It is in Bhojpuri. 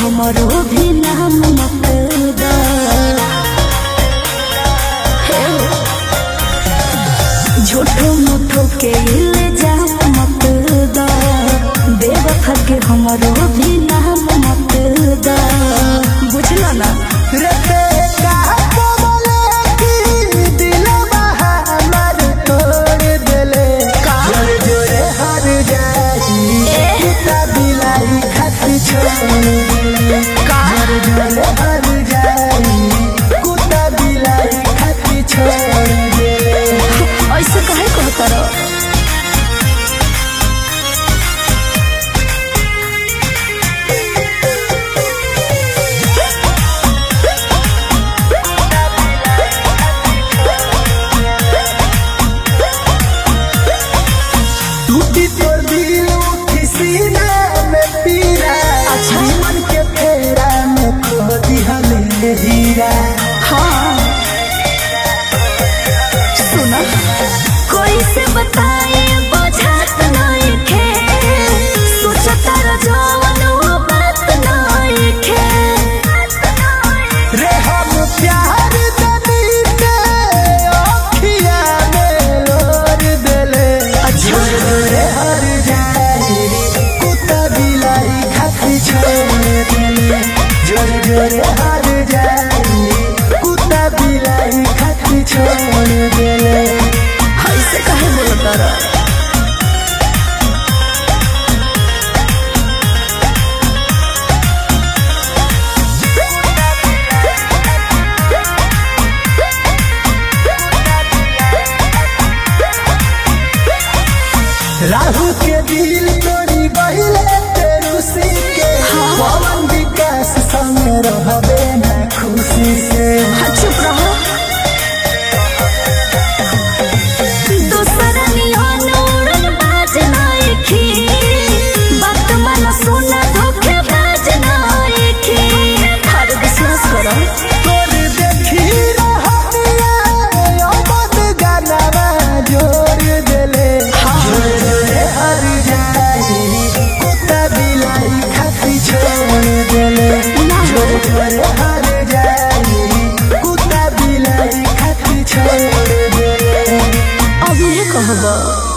हमारो भी नाम मत दा हे हो। झूठो मूठो के इल्जाम मत दा बेवफा के हमारो भी नाम मत दा बुझला ना रते का कोमले की दिलवा हमर तोड़ देले जोरे जोरे हर जाई कुत्ता बिलाई खातिर छोड़ देले जोरे जोरे हर जाई कुत्ता बिलाई खातिर छोड़ देले ऐसे काहे कहता रहो टूटी तोर दिल किसी में पीरा अच्छा। मन के फेरा में खो दिहले हीरा हाँ सुना कोई से बताए बुझात नहीं खे सोचता र जवन वो बात नहीं खे रे हम प्यार दनी के अखिया में लोर देले जोरे जोरे हर जाई कुत्ता बिलाई खाती छोड़ देले जोरे जोरे हर जाई कुत्ता बिलाई खाती छोड़ देले ऐसे काहे बोलता रहा राहु के दिल तोड़ी बहिले तेरुसी के पवन विकास संग रहबे ना खुशी से हाँ, चुप रहो दूसरा नियन उड़न बाज नहीं खी बात मन सुना धोखे बाज नहीं खी हर विश्वास करो तोर देखी रहनिया अमन गानावा जोड़ देले जोड़ जोड़े हर जाई कुत्ता बिलाई खाती छोड़ देले जोड़ जोड़े हर जाई कुत्ता बिलाई खाती छोड़ देले अब ये कहबो